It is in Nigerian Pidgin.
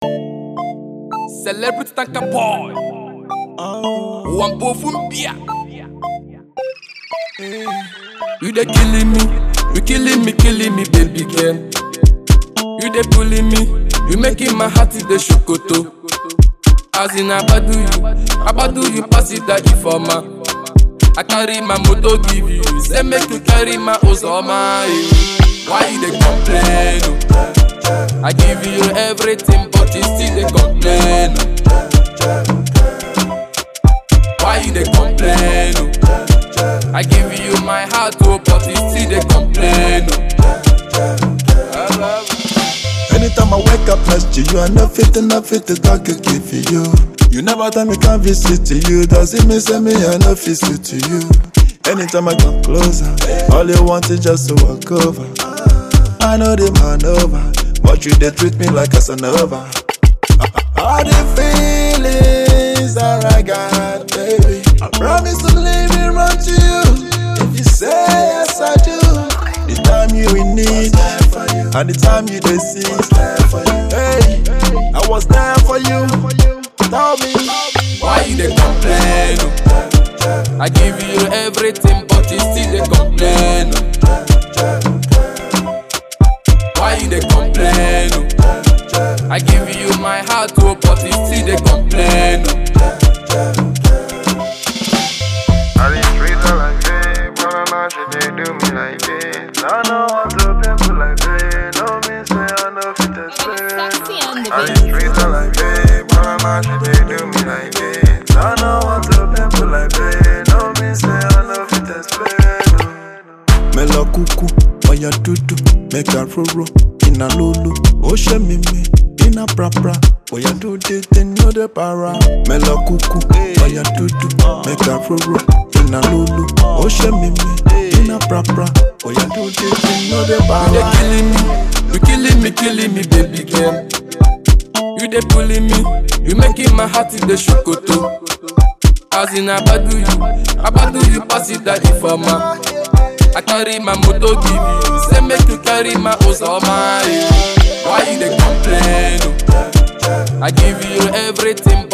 Celebrity tanka boy. Wampo fumbia. You dey killing me, you killing me, killing me, baby girl. You dey bullying me, you making my heart dey shokoto. As in Abadu you, Abadu you pass it that informer. I carry my motor give you, say make you carry my Ozoma. eh. Why you dey complain? oh? I give you everything, but you still dey complain. oh. Why you dey complain? oh? I give you my heart, oh, but you still dey complain. oh. Anytime I wake up next to you, I know fit enough fit to talk again for you. You never tell me can't visit to you. Does it mean say me I know fit sit to you? Anytime I come closer, all you want is just to walk over. I know the maneuver, but you they treat me like a Casanova. All the feelings that I got, baby. I promise to leave it run to you. If you say yes, I do. The time you in need, and the time you they see. Hey, I was there for you. Tell me, Why you dey complain? oh? I give you everything, but you still dey complain. oh. Why you dey complain? oh? I give you my heart, oh, but you still dey complain. oh. I did treat her like this, but I know she did do me like this. I know I'm to people like this, no me say I know fit explain. Sexy on the I beat. did treat her like this, but I know she did do me like this. I know I'm to people like this, no me say I know fit explain. Mela kuku, oya dudu, make a roro, in a lulu, oshe mimi, in a prapra, oya do the thing, no the para. Mela kuku, oya dudu, make a roro, in a lulu, oshe mimi, in a prapra, oya do the thing, no the You dey para. killing me, you killing me, killing me, baby girl. You dey bullying me, you making my heart dey shokoto. As in Abadu you, Abadu you pass it that informer. I carry my motor give you, say make you carry my Ozoma. eh. Why you dey complain? oh? I give you everything,